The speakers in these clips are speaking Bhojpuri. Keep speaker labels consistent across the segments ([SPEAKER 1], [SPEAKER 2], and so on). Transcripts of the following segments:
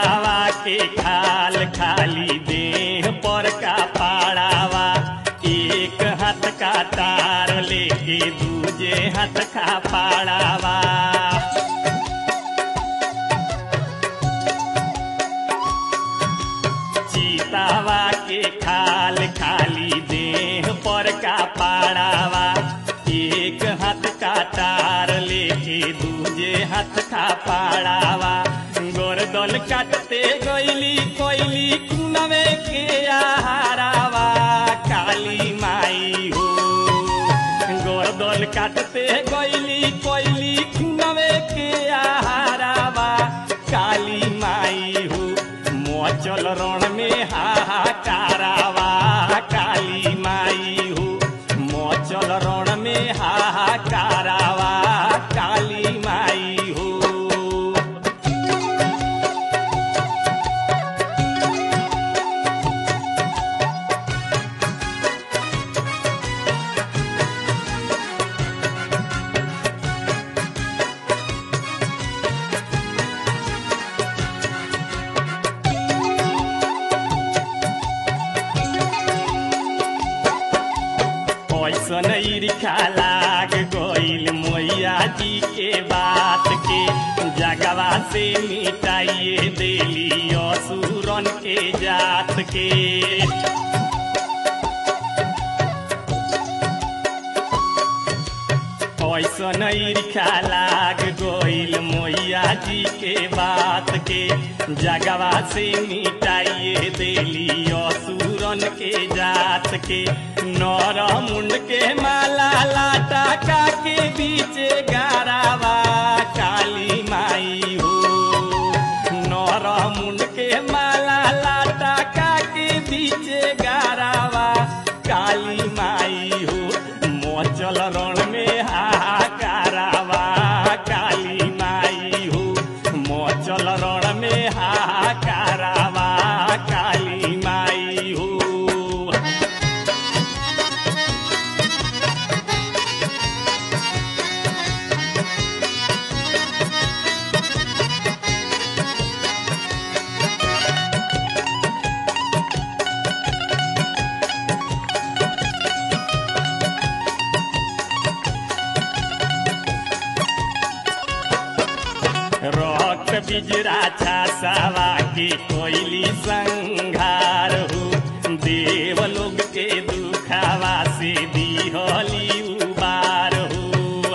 [SPEAKER 1] चीतावा के खाल खाली देह पर का पाड़ावा एक हाथ का तार लेके दूजे हाथ का पाड़ावा चीतावा के खाल खाली देह पर का पाड़ावा एक हाथ का तार लेके दूजे हाथ का पाड़ावा गोरदल काटते गईली कोइली कुनवे के आहारावा काली माई हो गोरदल काटते गईली कोइली कुनवे के आहारावा काली माई हो मोचल रण में हाहाकारावा काली माई हो मोचल रण में हाहाकारावा काली माई हो ऐसन ईर्खा लाग गईल मैया जी के बात के जगवा से मिटाइए देली असुरन के जात के ऐसन ईर्खा लाग गईल मैया जी के बात के जगवा से मिटाइए देली असुरन के जात के नर मुंड के माला लाटा का के बीचे गारावा काली माई हो नर मुंड के माला लाटा का के बीचे गारावा काली माई हो मोचल रण में हाहाकारावा काली माई हो मोचल रण में हाहाकारावा काली माई हो रक्त बिजरा छासावा के कोइली संघार हो देव लोग के दुखावा से दिहली उबार हो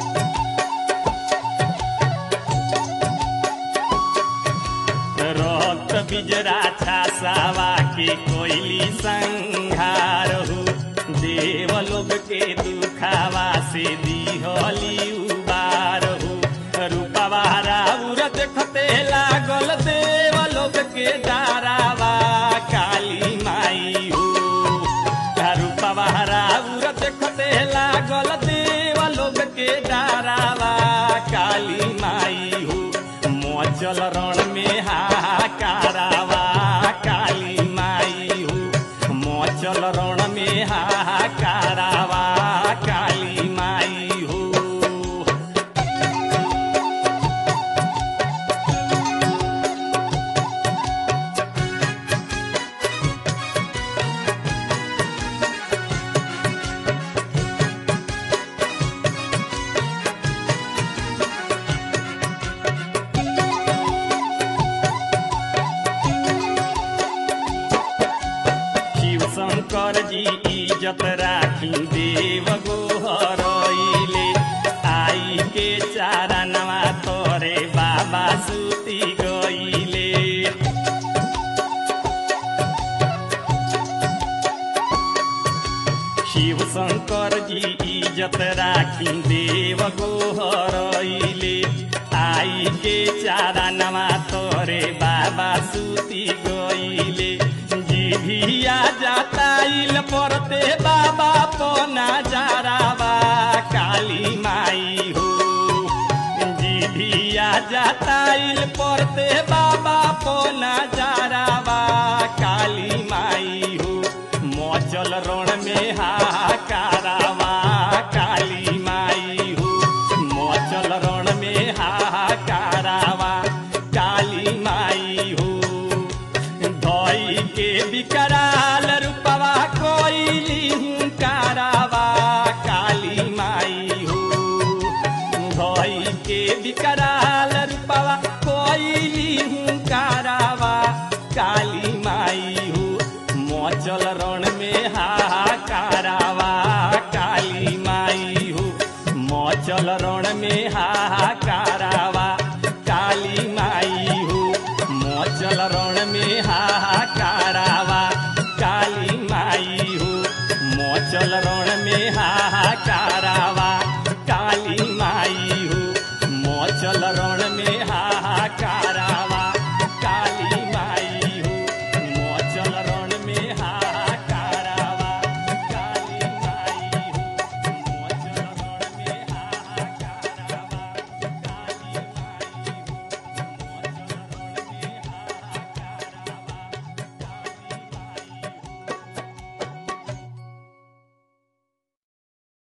[SPEAKER 1] रक्त बिजरा छासावा के कोइली संघार हो देव लोग के दुखावा से दिहली उबार हो रूपवा राउर देखते लागल देव लोग के डारावा काली माई हो रूपवा राउर देखते लागल देव लोग के डारावा काली माई हो मोचल रण में हाहाकारावा काली माई हो मोचल रण में हाहाकारावा काली माई हो शिव शंकर जी इज्जत राखी देव गोहरइले आई के चारणवा तोरे बाबा सुती गइले शिव शंकर जी इज्जत राखी देव गोहरइले आई के चारणवा तोरे बाबा सुती गइले जिभिया जाताइल परते बाबा पना जारावा काली माई हो जिभिया जाताइल परते बाबा पना जारावा काली माई हो मोचल रण में हाहाकारावा काली माई हो मोचल रण में हाहाकारावा काली माई हो के विकराल रूपवा कोइली हुंकारावा काली माई हो भई के विकराल